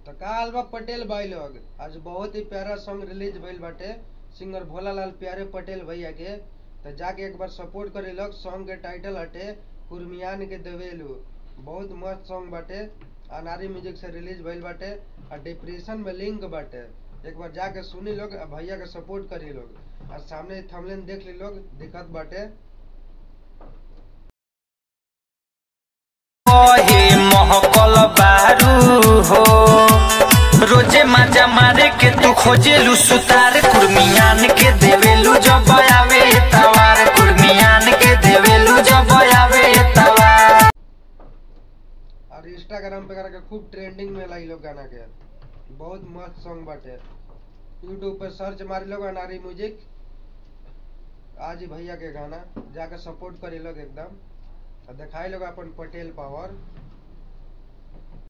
तो का हाल बा पटेल भाई लोग आज बहुत ही प्यारा सॉन्ग रिलीज भइल बाटे सिंगर भोलालाल प्यारे पटेल भैया के तो जाके एक बार सपोर्ट करे लोग सॉन्ग के टाइटल हटे कुर्मियान के देवेलू बहुत मस्त सॉन्ग बाटे अनारी म्यूजिक से रिलीज भइल बाटे और डिप्रेशन में लिंक बाटे एक बार जाके सुनी लोग आ भैया के सपोर्ट करी लोग और सामने थमलेन देख ली लोग दिक्कत बाटे हे महकल बारू हो रोजे माजा मारे के तू खोजेलू सुतार कुर्मियान के देवेलू जब आवे तवार कुर्मियान के देवेलू जब आवे तवार और इंस्टाग्राम पे करके खूब ट्रेंडिंग में लाई लोग गाना के बहुत मस्त सॉन्ग बाटे यूट्यूब पे सर्च मारी लोग अनारी म्यूजिक आज ही भैया के गाना जाके सपोर्ट करी लोग एकदम और दिखाई लोग अपन पटेल पावर